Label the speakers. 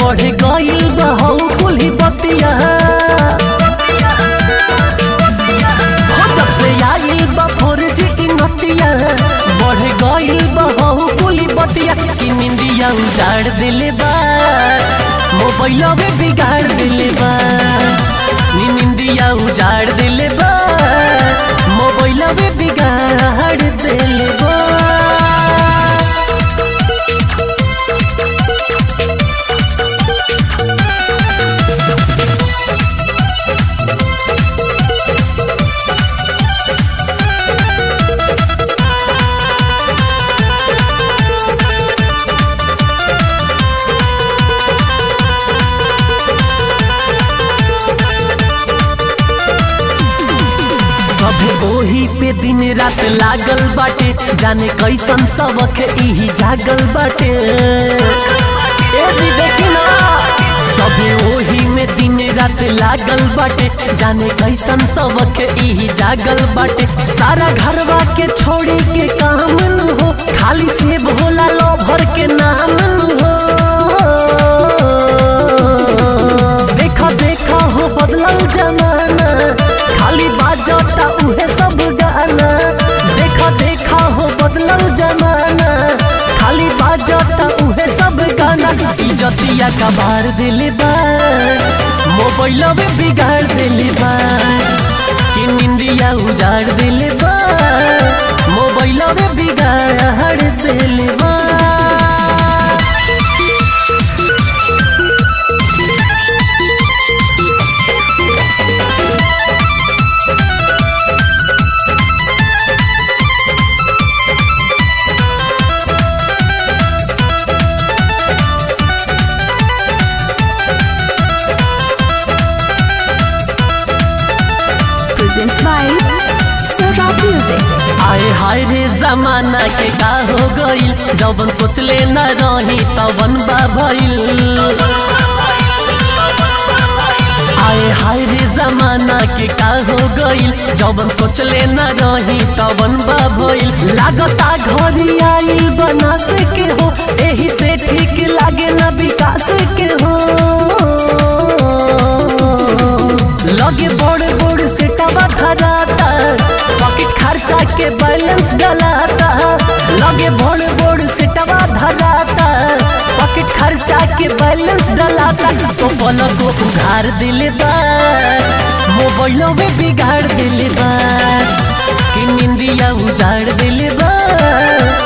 Speaker 1: बढ़ गइल बहू कुल्ही बतिया हो जब से आइल बा फोर जी नतिया बढ़ गइल बहू कुल्ही बतिया कि निंदिया उजाड़ दिले बा मोबाइल में बिगाड़ दिले बा नी निंदिया उजाड़ दिले बा मोबाइल में बिगाड़ दिले बा सभे ओही पे दिन रात लागल बाटे जाने कैसन सबक इही जागल बाटे ए जी देखी ना सभे ओही में दिन रात लागल बाटे जाने कैसन सबक इही जागल बाटे सारा घरवा के छोड़ी के काम न हो खाली सेब होला लोभर के नाम न हो देखा देखा हो बदलल जमाना खाली बाजता उहे सब गाना देखा देखा हो बदलल जमाना खाली बाजता उहे सब गाना इजतिया कबार दिले बा मोबाइल में बिगाड़ दिले बा कि निंदिया उजाड़ दिले बा मोबाइल में बिगाड़ दिले बा
Speaker 2: presents by Sarah Music.
Speaker 1: आए हाय रे जमाना के का हो गइल जवन सोचले न रही तवन बा भइल आए हाय रे जमाना के का हो गइल जवन सोचले न रही तवन बा भइल लागता घरी आइल बनास के हो एही से ठीक लागे न विकास के हो लगे बड़ बड़ से टबा धराता पॉकेट खर्चा के बैलेंस डलाता लगे बड़ बड़ से टबा धराता पॉकेट खर्चा के बैलेंस डलाता तो पलक को उघार दिले बा मोबाइलों में बिगाड़ दिले बा कि निंदिया उजाड़ दिले बा